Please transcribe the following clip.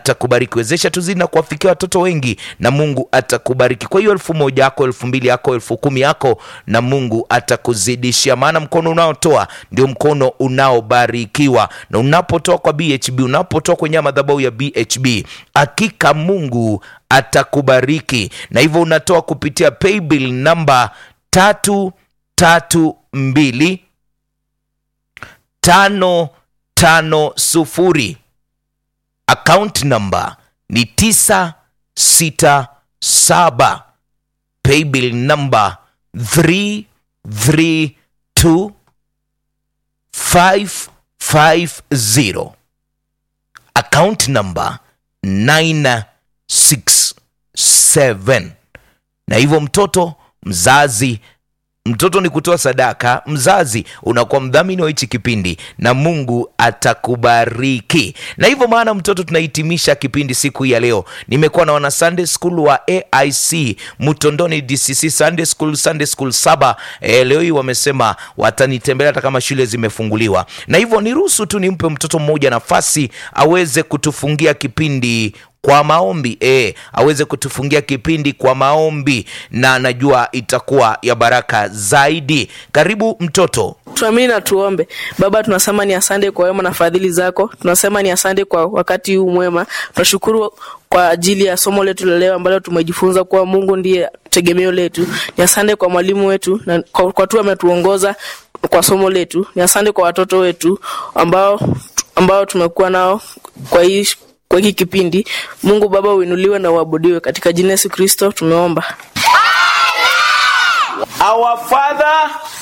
atakubariki. Wezesha tuzidi na kuwafikia watoto wengi, na Mungu atakubariki. Kwa hiyo elfu moja yako, elfu mbili yako, elfu kumi yako, na Mungu atakuzidishia, maana mkono unaotoa ndio mkono unaobarikiwa. Na unapotoa kwa BHB, unapotoa kwenye madhabahu ya BHB, hakika Mungu atakubariki. Na hivyo unatoa kupitia paybill namba tatu tatu mbili tano tano sufuri account number ni tisa sita saba paybill number 332 550 account number 967 na hivyo mtoto mzazi mtoto ni kutoa sadaka, mzazi unakuwa mdhamini wa hichi kipindi na Mungu atakubariki. Na hivyo maana, mtoto, tunahitimisha kipindi siku hii ya leo. Nimekuwa na wana Sunday School wa AIC Mutondoni DCC Sunday School, Sunday School saba. E, leo hii wamesema watanitembelea hata kama shule zimefunguliwa, na hivyo niruhusu tu nimpe mtoto mmoja nafasi aweze kutufungia kipindi kwa maombi e, aweze kutufungia kipindi kwa maombi, na najua itakuwa ya baraka zaidi. Karibu mtoto. Tuamini na tuombe. Baba, tunasema ni asante kwa wema na fadhili zako. Tunasema ni asante kwa wakati huu mwema. Tunashukuru kwa ajili ya somo letu la leo ambalo tumejifunza kuwa Mungu ndiye tegemeo letu. Ni asante kwa mwalimu wetu na kwa, kwa tu ametuongoza kwa somo letu. Ni asante kwa watoto wetu ambao ambao tumekuwa nao kwa hii kwa hiki kipindi. Mungu Baba uinuliwe na uabudiwe, katika jina Yesu Kristo tumeomba. Our Father